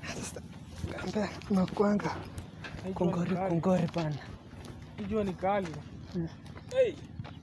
Kambe nakwanga kongori kongori bana. Jua ni kali. Hey,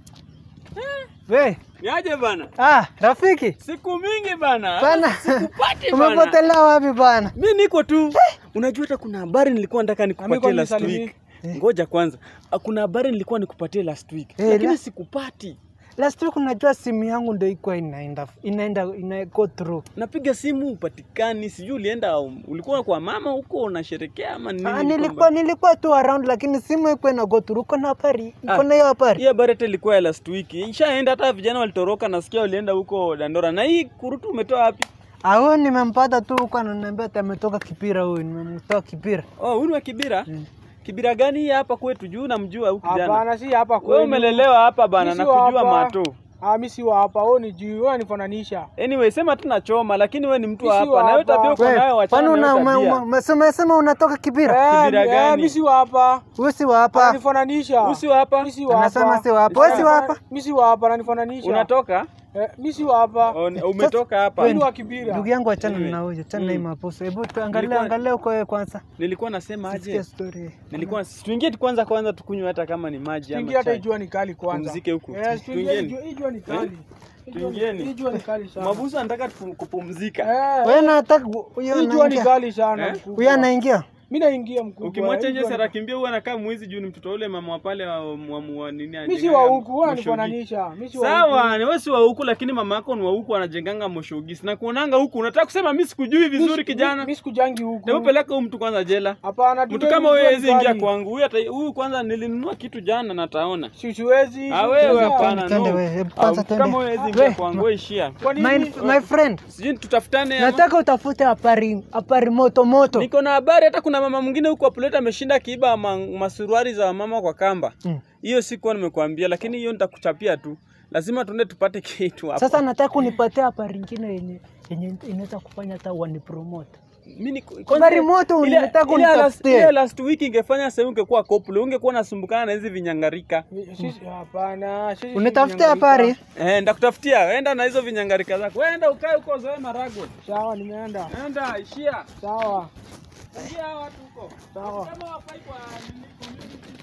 We, niaje bana? ah, rafiki Siku mingi bana. bana, Sikupati bana. umepotelea wapi bana? Mi niko tu. Unajua hata kuna habari nilikuwa nataka nikupatie Amekuwa last nisalimie. week. Ngoja kwanza. Ah, Kuna habari nilikuwa nikupatie last week. Eh, Lakini la- sikupati. Last week unajua simu yangu ndio iko inaenda inaenda ina go through. Napiga simu upatikani, sijui ulienda ulikuwa kwa mama huko unasherekea ama nini? Ah, ilikuwa nilikuwa nilikuwa tu around lakini simu iko ina go through. Uko na habari? Uko na hiyo Hii habari? habari hata ilikuwa ya last week. Ishaenda hata vijana walitoroka nasikia walienda huko Dandora. Na hii kurutu umetoa wapi? Ah, huyu nimempata tu huko ananiambia ati ametoka Kipira huyu, nimemtoa Kipira. Oh, huyu ni wa Kibira? Kibira gani hii hapa kwetu juu namjua huyu kijana. Hapana, si hapa Wewe kwenu. umelelewa hapa bana Mi na si wa kujua hapa. mato. Ah, mimi si wa hapa. Wewe ni juu, wewe unifananisha. Anyway, sema tu nachoma lakini wewe ni mtu wa Mi si hapa. wa Na wewe hapa. tabia uko Wewe, nayo wachana kwani na una hiyo ume- tabia. ume- umesema umesema unatoka Kipira? Eh, Kibira eh, gani? mimi si wa hapa. Wewe si wa hapa. Ananifananisha. Usi wa hapa? Mimi si wa hapa. Anasema si wa hapa. Wewe si wa hapa? Mimi si wa hapa, ananifananisha. Unatoka? Eh, mimi si wa hapa. Oh, ni- umetoka hapa. Mimi ni wa Kibira. Ndugu yangu achana Anyway. na huyo, achana na hii Mm. maposo. Hebu tuangalie Nilikuwa- angalia uko wewe kwanza. Nilikuwa nasema Sikia aje? story. Nilikuwa tuingie tu kwanza kwanza tukunywe hata kama ni maji ama Tuingie hata chai. jua ni kali kwanza. Pumzike huku. Eh, tuingie Tuingieni. jua- hii jua ni kali. Hii jua ni- Tuingieni. Hii jua ni kali sana. Mabusu anataka tupu- kupumzika. Eh, Wewe nataka huyo hii jua ni anaingia. kali sana. Eh? mkubwa. Huyo anaingia. Mimi naingia mkubwa. Ukimwacha Hii nje jua ni- Sara kimbia huwa anakaa mwizi juu ni mtoto ule mama wa pale wa, wa, wa, wa nini Mimi si anajenganga wa huku, wewe moshogi. unanifananisha. Mimi si wa huku. Sawa, ni wewe si wa huku lakini mama yako ni wa huku anajenganga moshogisi. Na kuonanga huku unataka kusema mimi sikujui vizuri kijana. Mimi sikujangi huku. Hebu peleka huyu mtu kwanza jela. Hapana, Mtu tupe- kama jua wewe ni hawezi ingia kali. kwangu. Huyu hata huyu kwanza nilinunua kitu jana na taona. Si siwezi. Ah wewe siwezi. hapana Twende no. wewe, hebu Ah, kwanza mtu twende. Kama wewe hawezi We, ingia kwangu wewe ishia. Kwa nini? My, my friend, Sijui tutafutane ama. nataka utafute habari habari moto moto. Niko na habari hata kuna mama mwingine huko Apuleta ameshinda kiiba ma, masuruari za mama kwa kamba. Mm. Hiyo sikuwa nimekuambia lakini hiyo nitakuchapia tu. Lazima tuende tupate kitu hapa. Sasa nataka unipatie habari nyingine yenye yenye inaweza kufanya hata wani promote. Mimi niko- Habari moto ile- unataka ile last- unitafutie. ile last week ingefanya sasa ungekuwa couple, ungekuwa unasumbukana na hizi vinyangarika. Sisi hapana. Sisi si Unitafutie vinyangarika. habari? Eh, ndakutafutia. Enda na hizo vinyangarika zako. Wewe enda ukae huko zoe marago. Sawa, nimeenda. Enda ishia. Sawa. Ishia watu huko. Sawa. Kama wapai kwa nini community